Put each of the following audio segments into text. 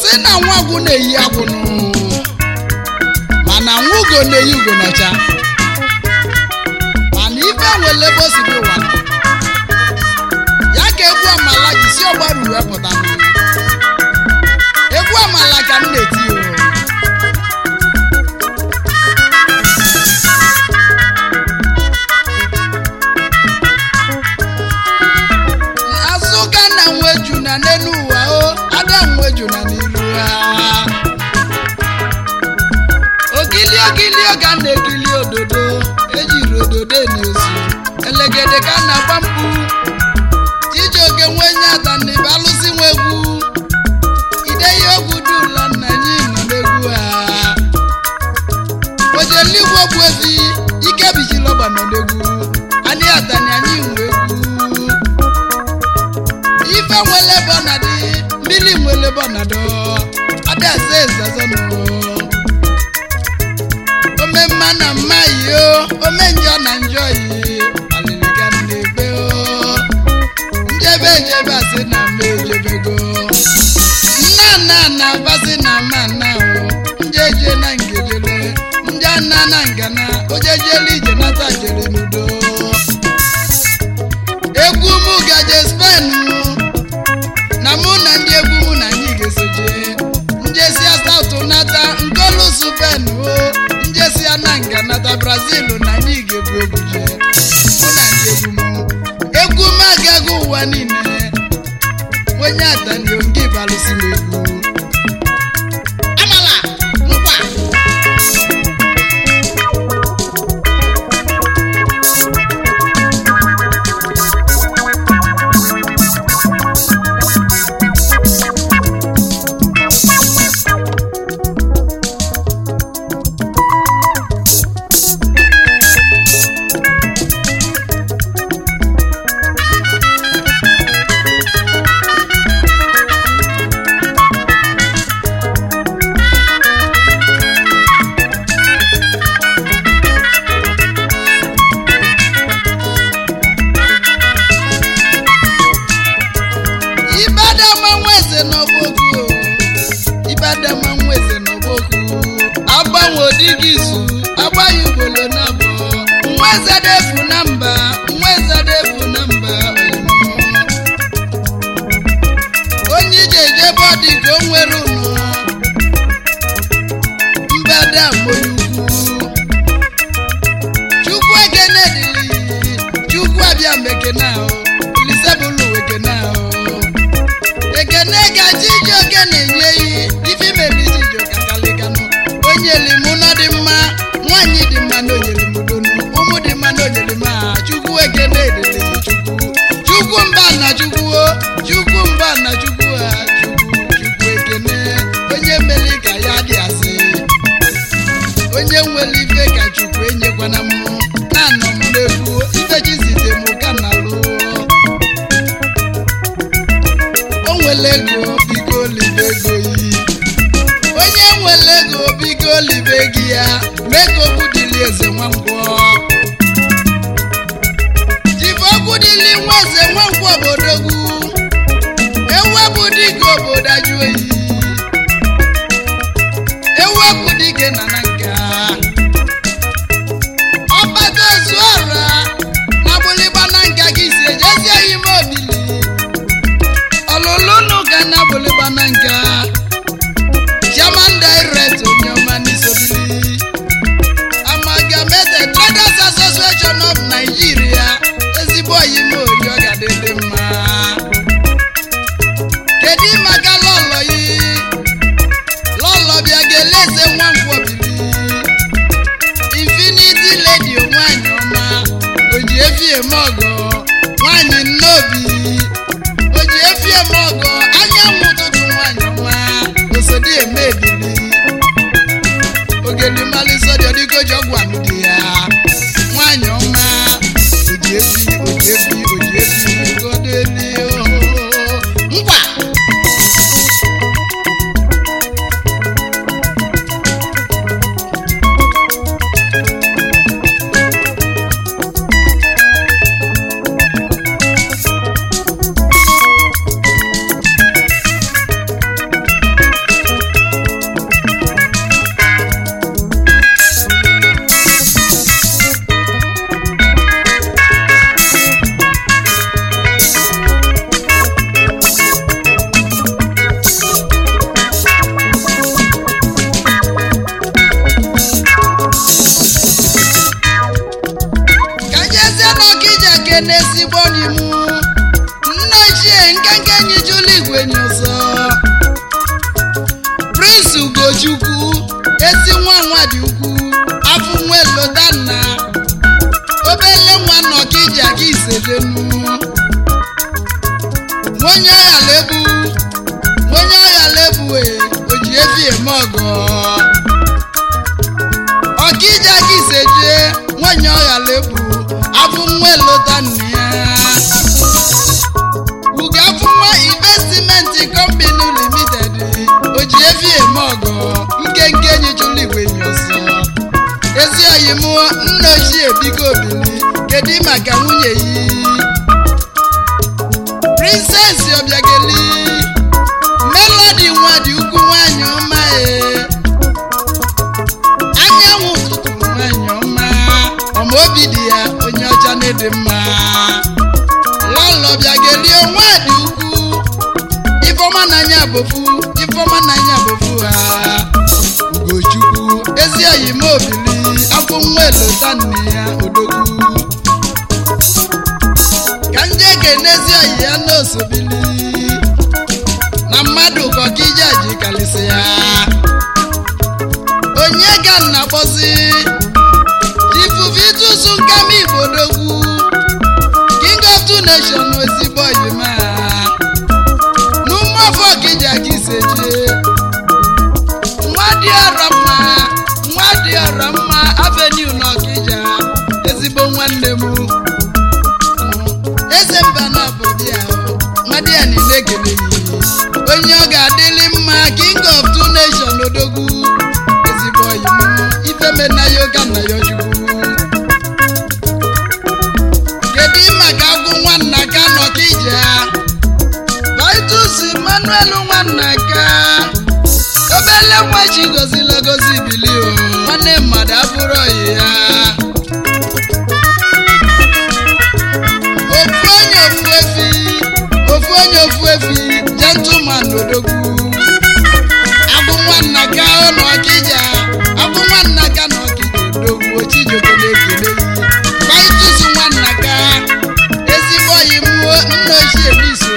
asị na nwa agwụ na-eyi agwụnụ mana nwa ugo na-eyi ugo n'ọcha mana ife nwere ebe o si dị ụwa nọ. ya ka egwu amala ji si ọgbaru wee pụta nụ. egwu amala ka m na-eti o azụka na nweju na n'elu ụwa o ada nweju na n'iru ha ogili ogili ọga na-ekili ododo ejiri ododo eniozu elegede ka a na-agba mkpu chijioke nwenye ataniba alụsị nwa egwu ideyi ogwu dula nna anyị nọ n'egwu ha ojeligwe bụ efi ike bijilọgba nọ n'egwu anyị atani anyị nwe egwu ife nwele ebe ọ na-adị mmiri nwele ebe ọ na-adọ adaeze ezazọnụ ome mma na mma yi o ome njọ na njọ yi alịlịga na-ebe o njebe ejebe asị na mma ejebego nna nna na basị na mma nna o njeje na ngejele nje nna na ngana ojejele ije nata jere n'udo egwu mụ gaje spen na mụ na ndị egwu mụ na anyị ga-esoje njesia saụtụ nata nkolusu pen o njesia na nga nata brazil na anyị ga-ebu egwu je mụ na ndị egwu mụ egwu m agaghị ụwa niile onye atanio nke balụsi m egwu amala nkwa ibadama nweze n'ọgbọgwu ibadama nweze n'ọgbọgwu agbanwe odighị izu agbaghị ugbolo na abụọ nweze defu na mba nweze defu na mba oyibo. onye ije ejebe ọ dị ka o nwere ụnụ mbadama onye ukwu chukwu ekene dịrị chukwu abịa mbekene ahụ lisebụlụ ekene ahụ ekene ka chijioke na-enye iyi ife mere chijioke akalikanụ onye limu na dị mma nwaanyị dị mma na onyere m udonu ụmụ dị mma na onyere m aha chukwu ekene edele chukwu chukwu mba na chukwu o chukwu mba na chukwu ha chukwu chukwu ekene onye mere ka ya dị asị onye nwere ife ka chukwu enyekwana m na-anọ m n'egwu ife chizite m ka na lụọ o nwere ego biko libe ego yi onye nwere ego biko libe gị ya mee ka okwu dịli eze nwangwọ jibe okwu dịli nwa eze nwangwọ obodogwu ewepụ dịka obodo ajụ oyi ewepụ dike na na nka ọkpata ozu ọra na gbụlịgba na nka gị si ejezie ya ime obili ọlụlụ n'ụka na gbụlịgba na nka chairman direct onyeọma n'isobili amalgamated traders association of nigeria ezigbo oyime oyi ọ ga-adịdị mma kedu maka lọlọ yi lọlọ bịa ga-eleze nwa nkwọbili infinity lady nwanyị ọma oji efi eme ọgọ nwanyị nnobi oji efi eme ọgọ anyanwụ ụtụtụ nwanyị ọma osodi eme ebili ogeli malisọdị ọdịgoji ọgwụ amụdị ya nwanyị ọma oji efi oji efi oji efi godeli ngwa ekene ezigbo n'imu nne ochie nkenke nyichụlụ igwe nyụzọ prince ugochukwu ezi nwa nwa dị ukwu afọ nwe lodanna obele nwa nọkija ka isedenu onye ọya lebu onye ọya lebu e oji efi eme ọgọ ọkija ka iseje nwanyị ọya lebu afọ nwa lodanna ya ugo afọ nwa investimenti company limited oji efi eme ọgọ nkenke nyichụlụ igwe nyọsọ ezi oyi m nna ochie biko obili kedu maka nwunye yi princess obiageli melody nwa dị ukwu nwanyị ọma e anyanwụ ụtụtụ nwanyị ọma ọma obi dị ya onye ọcha na-ede mma lọlọ bịageli onwe dị ukwu ifeọma n'anya bofu ifeọma n'anya bofu ha ugochukwu ezi oyi m obili afọ nwa elota nne ya odogwu ka ndị ekenezi oyi ya n'osobili na mmadụ kọkija ji kalịsị ya onye ga nna kpọzi ifufe itusu nkama igbo dogwu king of two nation ezigbo oyima n'ụmụafọ ọkija ka iseje nwa dị ọrọ mma nwa dị ọrọ mma avenue n'ọkija ezigbo nwanne m eze mba na ọbụbịa nwadị ya niile ekeleghị onye ọ ga-adịlị mma king of two nation odogwu ezigbo oyi m ifemena ya ụka nna ya chukwu kedu maka agwụ nwanna ka n'ọkija vitus emmanuel nwanna ka obele nwa chi gozila gozi bili o nwanne mmadụ abụrụ oyi ya ofu onye ofu efi ofu onye ofu efi gentleman odogwu abụ nwanna ka ọ na ọkija abụ nwanna ka na ọkija odogwu ochijoke na-ekele vitus nwanna ka ezigbo oyi mụọ nna ochie n'iso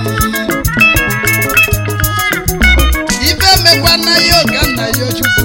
ife mekwa na ya ọga nna ya chukwu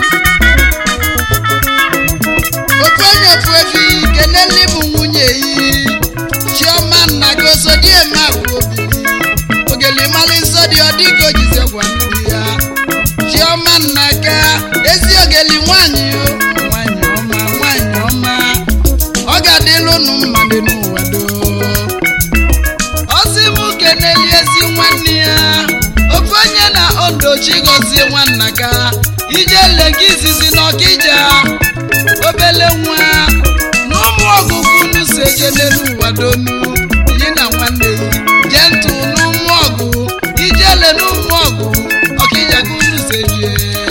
ofu onye ofu efi keneli bụ nwunye yi chioma nna gị osodieme abụ obili ogelimali nsọ dị ọdịka ojize gwa ndị ya chioma nna ka ezi ogeli nwanyị o nwanyị ọma nwanyị ọma ọ ga-adịlụ unu mma dị n'ụwa doo ọsị m keneli ezi nwanne ya ofu onye na odochi gọzie nwanna ka ije lega izizi n'ọkija obele nwa na ụmụ ọgụgụ unu si eje n'elu ụwa donu yi na nwanne jee ntụ n'ụmụ ọgụ ijele n'ụmụ ọgụ ọkija ka unu si eje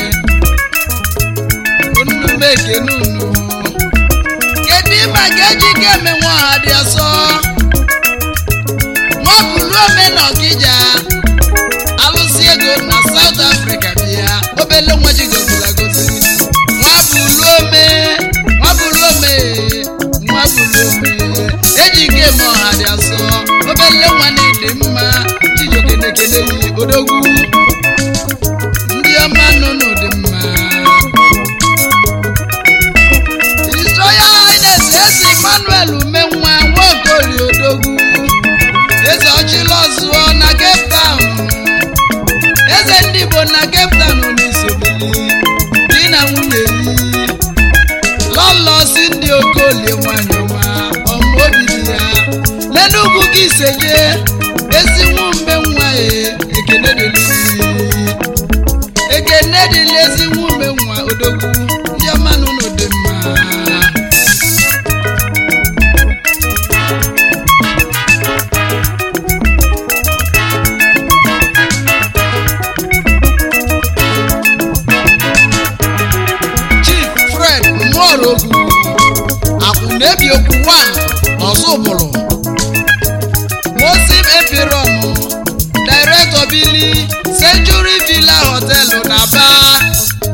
unu mekene unu kedu ịma ka eji ka eme nwa ọha dị ọsọ nwa bụrụ ome na ọkija alụsị ego na South Africa bịa obele nwa ji goziri agozi nwa bụrụ ome nwa bụrụ ome nwa bụrụ ome eji ike eme ọha dị asọ obele nwa na-ede mma chijiokenekele yi odogwu ndị ọma nọ n'ụdị mma His Royal Highness eze Emmanuel umenwa nwaokori odogwu eze ọchịla ọzụọ na Cape Town eze ndị Igbo na Cape Town n'isobili di na nwunye yi lọlọ si ndị okolie nwanyị ọma ọmụ obi dị ya n'enugwu gị iseje ezi nwumbe nwa ya ekene dịlị ekene dịlị ezi nwumbe nwa odogwu ndị ọma na ụlọ dị mma chief fred nworogwu akwụnebi okwu 1 n'ọzọbụrụ mosim epiron director bili century villa hotel n'aba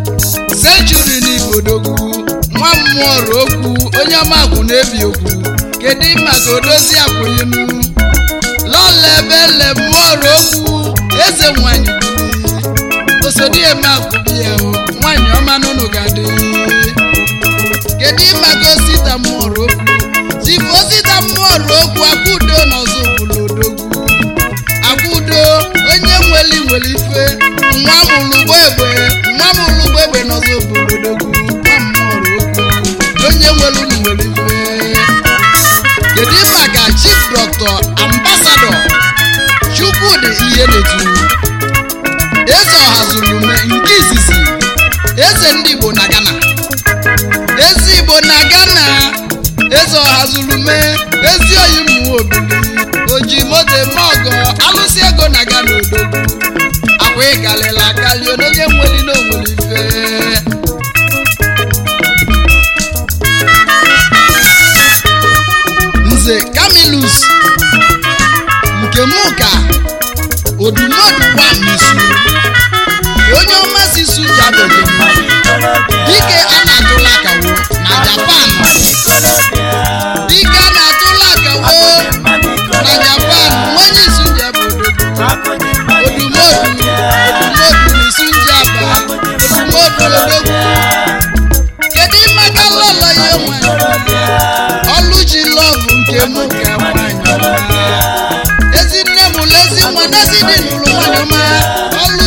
century n'ibodogwu nwa mmụọ okwu onye ọma akwụnebi okwu kedu maka odozi akwụyinu lọla ebe lemụọrụ okwu eze nwanyị bili osodieme akwụbi ya o nwanyị ọma n'ụnụ ga-adị kedu maka osita mụọrụ okwu chifu osita mụọrụ okwu akwụdo n'ọzọ obodo odogwu akwụdo onye nweli nwere ife nwa mụlụgbo egbe nwa mụlụgbo egbe n'ọzọ obodo odogwu nwa mụọrụ okwu onye nwere unu nwere ife kedu maka chief dọkịta ambasadọ chukwudị ihe na-etu eze ọhazulume nke izizi eze ndị igbo na ghana eze igbo na ghana eze ọhazulume ezi oyi mmụọ obili oji moto eme ọgọ alụsị ego na ghana odogwu akwa ịkalịla akali onye nweli na onwere ife nze camilus nke mụ ka odumodu wa n'isu onye ọma si su jabeghị dike a na-atụla akawo na japan dike a na-atụla akawo na japan onye isu jebe odogwu odumodu odumodu n'isu njaba odumodu odogwu kedu ịmaka lọlọ ya nwanyị ọlụji lọvụ nke mụ ka nwanyị ọma ezi nne mụrụ ezi nwa n'ezi dị n'ụlọ nwanyị ọma ọlụ